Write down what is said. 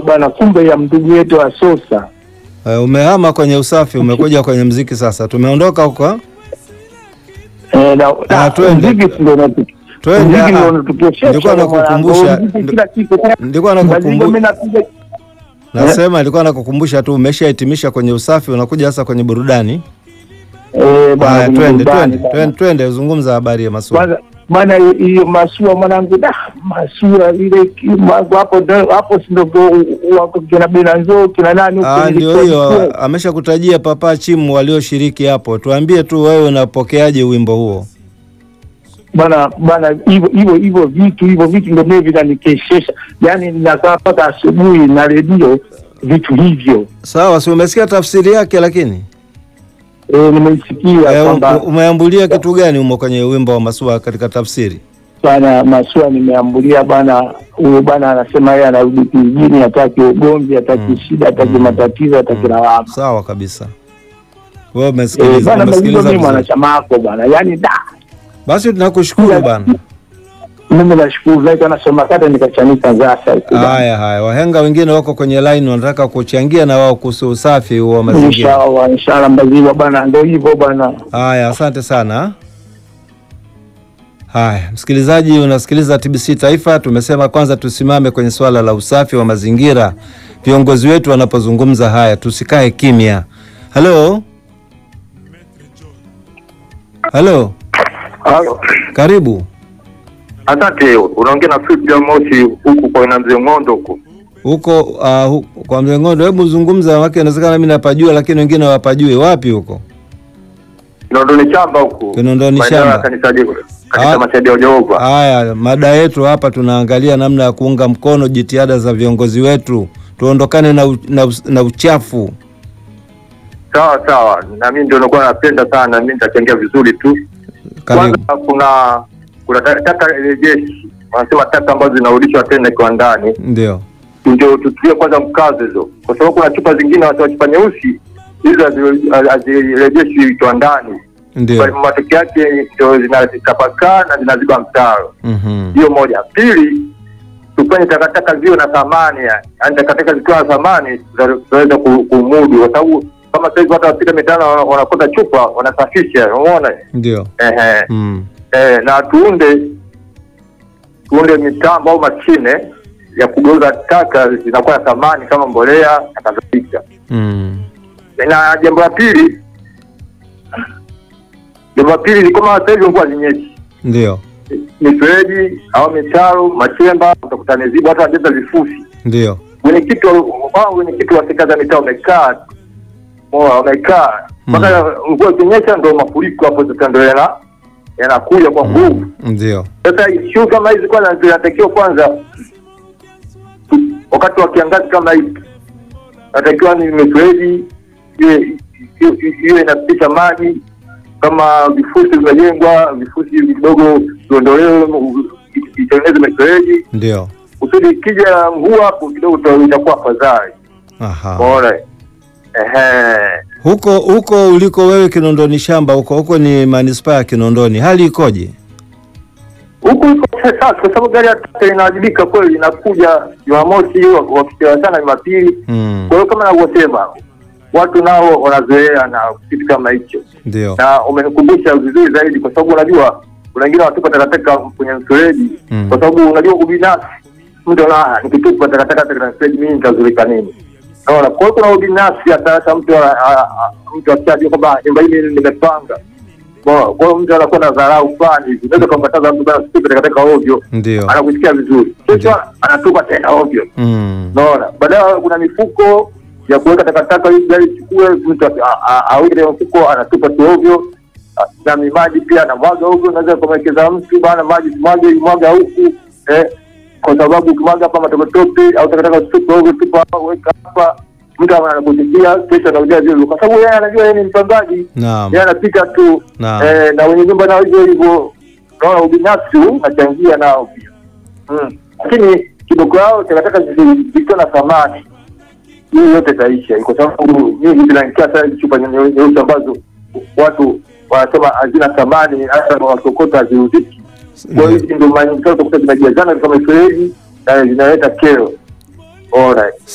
bana, kumbe ya ndugu yetu wa Sosa. Eh, umehama kwenye usafi umekuja kwenye mziki sasa. Tumeondoka huko. Eh, na Ah, na twende. muziki ndio unatu- Twende, muziki ah, ndio unatuposhesha nilikuwa mwanangu. nakukumbusha- Muziki kila siku. Nilikuwa Lazima nakukumbu- mimi napiga nasema nilikuwa nakukumbusha tu umeshahitimisha kwenye usafi unakuja sasa kwenye burudani. eh bana, Haya, kwenye twende burudani twende bana. twende twende zungumza habari ya maswali. Kwanza maana hiyo masua mwanangu, da masua ile ki- ma- hapo ndo- hapo si ndo wako kina Benanzo kina nani huko Ah, ndio ilikuwa hiyo ilikuwa. ameshakutajia Papa Chimu walioshiriki hapo. Tuambie tu wewe unapokeaje wimbo huo? bana bana, hivyo hivyo hivyo vitu hivyo vitu ndio mimi vinanikeshesha, yaani ninakaa mpaka asubuhi na redio vitu hivyo. Sawa, si umesikia tafsiri yake lakini? E, nimeisikia Eh, kwamba u- umeambulia kitu gani humo kwenye wimbo wa Masua katika tafsiri? bana masua nimeambulia bana, huyo bana anasema yeye anarudi kijijini, hataki ugomvi, hataki Mm. shida, hataki Mm. matatizo, hataki Mm. lawama. Sawa kabisa. Wewe Eh, umesikiliza, bana Mazigo umesikiliza mimi vizuri. mwanachama wako bana, yaani da Basi tunakushukuru bana. mimi nashukuru zaidi, anasoma kata nikachanika zasa huko bana. Haya haya, wahenga wengine wako kwenye line wanataka kuchangia na wao kuhusu usafi wa mazingira. Inshallah, inshallah Mbazigwa bana, ndio hivyo bana. Haya, asante sana. Haya, msikilizaji, unasikiliza TBC Taifa. Tumesema kwanza tusimame kwenye swala la usafi wa mazingira. Viongozi wetu wanapozungumza haya, tusikae kimya. Halo, halo, Halo. karibu. Asante, unaongea na Frida Moshi huku kwa ina mzee Ng'ondo huku. huko uh, hu, kwa Mzengondo, hebu zungumza, wake inawezekana mimi napajua, lakini wengine hawapajui. Wapi huko? Kinondoni shamba huku. Kinondoni Maeneo ya shamba. Kanisa Jeko. Kanisa Ah. Mashahidi ya Jehova. Haya, mada yetu hapa tunaangalia namna ya kuunga mkono jitihada za viongozi wetu, tuondokane na, u, na, u, na uchafu. Sawa sawa. Na mimi ndio nilikuwa napenda sana, mimi nitachangia vizuri tu. Karibu. Kwanza kuna kuna ta- taka rejeshi. Wanasema taka ambazo zinarudishwa tena kiwandani. Ndio, Ndio tutie kwanza mkazo hizo. Kwa sababu kuna chupa zingine watu wa chupa nyeusi hizo hazi- hazirejeshwi kiwandani. Kwa ndio. hivyo matokeo yake ndio zinatapakaa na zinaziba mtaro. Mhm. hiyo moja. Pili, tufanye takataka ziwe na thamani, yani Yaani takataka zikiwa na thamani tuta- tutaweza ku- kumudu, kwa sababu kama sasa hivi watu wapita mitaani wana- wanakota chupa wanasafisha, umeona Ndio. ehe, Mm. eh, na tuunde tuunde mitambo au mashine ya kugeuza taka zinakuwa na thamani kama mbolea na kadhalika. Mm. Na jambo la pili, jambo la pili ni kama sasa hivi mvua zinyeshi Ndio. mifereji au mitaro machemba utakuta ni zibu, hata wajeza vifusi. Ndio. Wenyekiti wa- wao wenyekiti wa serikali za mitaa wamekaa moa wamekaa mpaka mvua ikinyesha, ndo mafuriko hapo sasa ndo yana yanakuja kwa nguvu. Ndio. Sasa shughuli kama hizi kwanza zinatakiwa kwanza, wakati wa kiangazi kama hiki, natakiwa ni mifereji iwe iwe- iwe inapitisha maji kama vifusi vimejengwa, vifusi vidogo viondolewe, itengeneze mifereji Ndio. kusudi ikija mvua hapo kidogo ita- itakuwa afadhali. Aha. Umeona? Ehe. Huko huko uliko wewe Kinondoni shamba huko huko ni manispaa ya Kinondoni. Hali ikoje? Huku iko sasa kwa sababu gari ya taka inawajibika kweli, inakuja Jumamosi wa- wakichelewa sana Jumapili. Mm. Kwa hiyo kama navyosema, watu nao wanazoea na kitu kama hicho, Ndio. na umenikumbusha vizuri zaidi, kwa sababu unajua kuna wengine wanatupa takataka kwenye mfereji Mm. kwa sababu unajua ubinafsi, mtu ana nikitupa takataka katika mfereji mimi nitazulika nini? Unaona, kwa hiyo kuna ubinafsi, hata hata mtu ana- a- a- mtu akishajua kwamba nyumba hii mimi nimepanga Unaona, kwa hiyo mtu anakuwa na dharau fulani hivi, unaweza kumkataza mtu bana usitupe takataka ovyo, Ndio. anakusikia vizuri, Ndio. kesho anatupa tena ovyo. Mm. Unaona, baadaye kuna mifuko ya kuweka takataka ili gari ichukue, mtu a- a- aweke ile mfuko anatupa tu ovyo, A- na maji pia anamwaga ovyo. Unaweza kumwekeza mtu bana, maji simwage, mwaga huku eh, kwa sababu ukimwaga hapa matopetope au takataka usitupe ovyo, tupa hapa, weka hapa, mtu anakusikia, kesho anakuja vile, kwa sababu yeye anajua yeye ni mpangaji, Naam. yeye anapita tu Naam. eh, na wenye nyumba nao hivyo hivyo. Unaona, ubinafsi huu unachangia nao pia Mm. lakini kidogo yao takataka zi- zikiwa na thamani hii yote itaisha, kwa sababu mimi zinanikia sana hizi chupa nye- nyeusi ambazo watu wanasema hazina thamani, hata wakokota haziuziki. Kwa hiyo hizi ndio mara nyingi sana utakuta zinajazana kama mifereji na zinaleta kero. Alright.